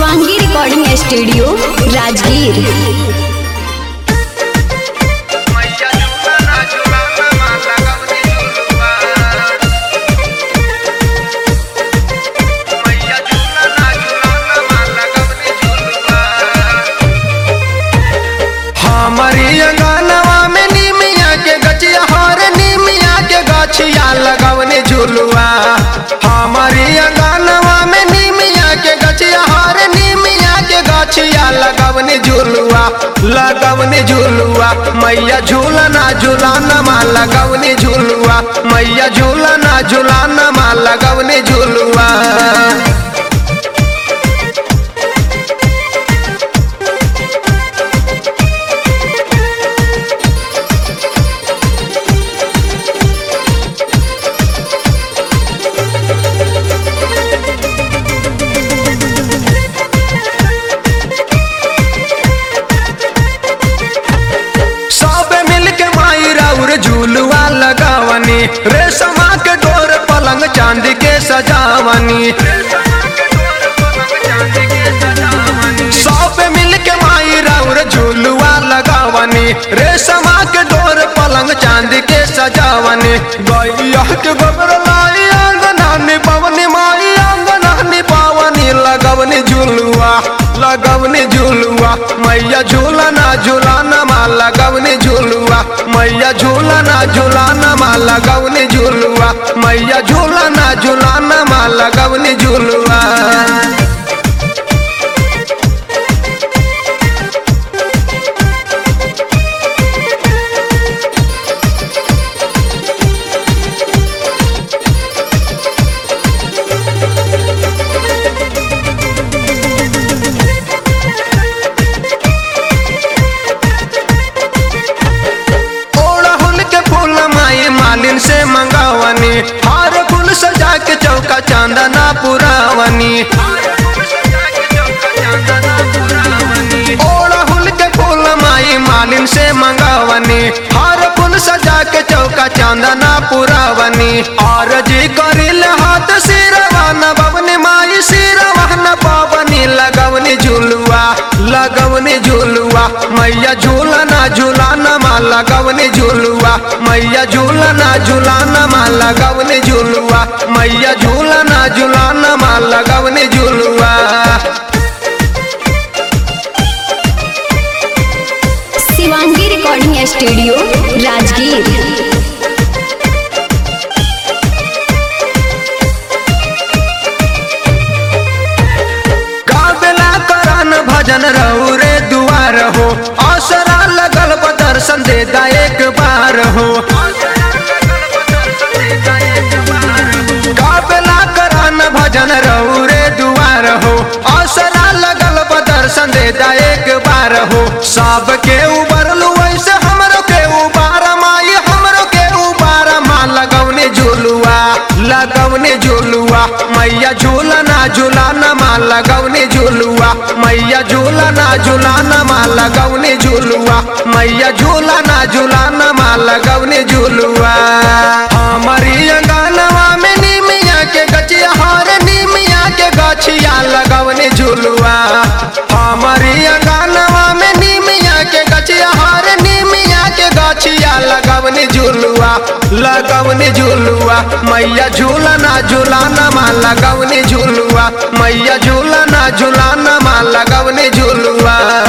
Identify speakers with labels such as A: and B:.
A: Shivangi recording studio Rajgir
B: मैया झूलना झूलना माला गवनी झूलुआ मैया झूलना झूलना माला गवनी झूलुआ हमारी अंगनवा में नीमिया के गचिया हर नीमिया के गछिया लगवने झूलुआ हमारी अंगनवा में नीमिया के गछिया हर नीमिया के गछिया लगवने झूलुआ लगवने झूलुआ मैया झूलना झूलाना माँ लगवने झूलुआ मैया झूलना झूलाना माँ लगवने झूलुआ सब मिल के माई राउर झूलुआ लगावनी रेशमा के डोर पलंग चांदी के सजावनी सब मिल के माई राउर झूलुआ लगावनी रेशमा के डोर पलंग चांदी के सजावनी गैया के गोबर लाई अंगना निपवनी माई अंगना निपावनी लगवनी झूलुआ लगवनी झूलुआ मैया झूलना झूलाना माँ लगवनी झूलुआ मैया झूलना झूलाना माँ लगवनी झूलुआ मैया झूलना झूलाना माँ लगवनी झूलुआ ओड़हुल के फूल माई मालिन से मंगावनी हार फूल सजा के चौका चांदना पुरावनी ओड़हुल के फूल माई मालिन से मंगावनी हार फूल सजा के चौका चांदना पुरावनी और जी करिल हाथ सिरवा न बवनी माई सिरवा न पावनी लगवनी झुलुआ लगवनी झुलुआ मैया झूलना झूलाना माँ लगवनी झुलुआ मैया झूलना झूलाना माँ लगवनी झुलुआ मैया झूलना झूलाना माँ लगवनी झुलुआ
A: शिवांगी रिकॉर्डिंग स्टूडियो राजगीर
B: गावेला करन भजन रहू रे दुआर हो असरा लगल बा दर्शन दे दा एक बार हो गावेला करन भजन रहू रे दुआर हो असरा लगल बा दर्शन दे दा एक बार हो सबके उबरलू ऐसे हमरो के उबार माई हमरो के उबार माँ लगवने झूलुआ लगवने झूलुआ मैया झूलना झूलाना माँ लगवने झूलुआ मैया झूलना झूलाना माँ लगवने झूलुआ मैया झूलना झूलाना माँ लगवने झूलुआ हमारी अंगनवा में नीमिया के गचिया हर नीमिया के गछिया लगवने झूलुआ हमारी अंगनवा में नीमिया के गछिया हर नीमिया के गछिया लगवने झूलुआ लगवने झूलुआ मैया झूलना झूलाना माँ लगवने झूलुआ मैया झूलना झूलाना माँ लगवने झूलुआ